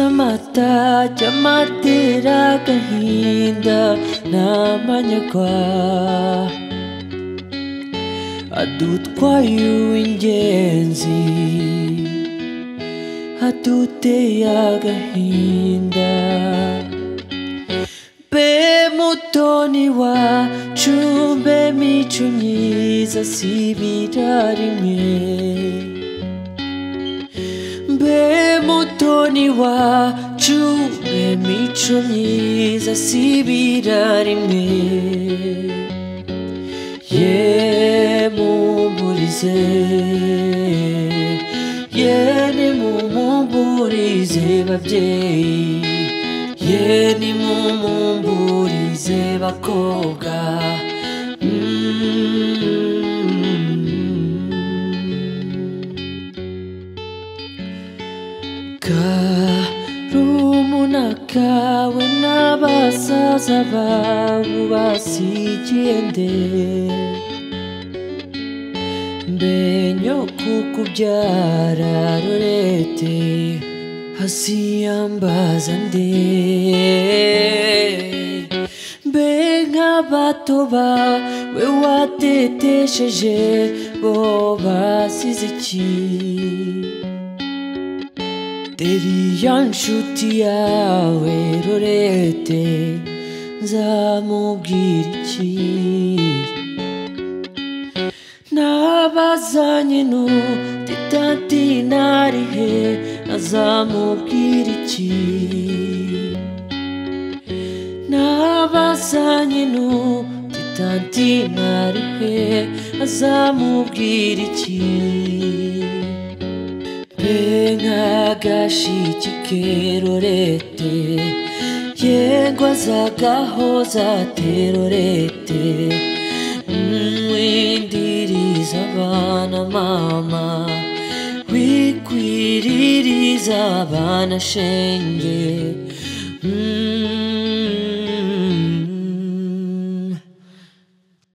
mata cyamatera agahinda n'amanyagwa adutwaye uw'ingenzi aduteye agahinda mbe mutoni wacu mbe mico myiza si ibira rimwe mbe mutoni wacu mbe mico myiza si ibira rimwe ye mumburize ye nimumburize babyeyi ye nimumburize bakobwa Mm. karumuna kawe n'abasaza bawe basigiye nde mbe nyoko kubyara rurete hasiyambaza nde mbe nk'abato bawe watetesheje bo basize iki Deriya nshuti yawe rurete nzamubwira iki nabazanye n'utitati narihe azamubwira iki nabazanye n'utitati narihe azamubwira iki mbe nk'agashiki kerorete yego azagahoza terorete mwindiriza abana mama wikwiririza abana shenge Mm.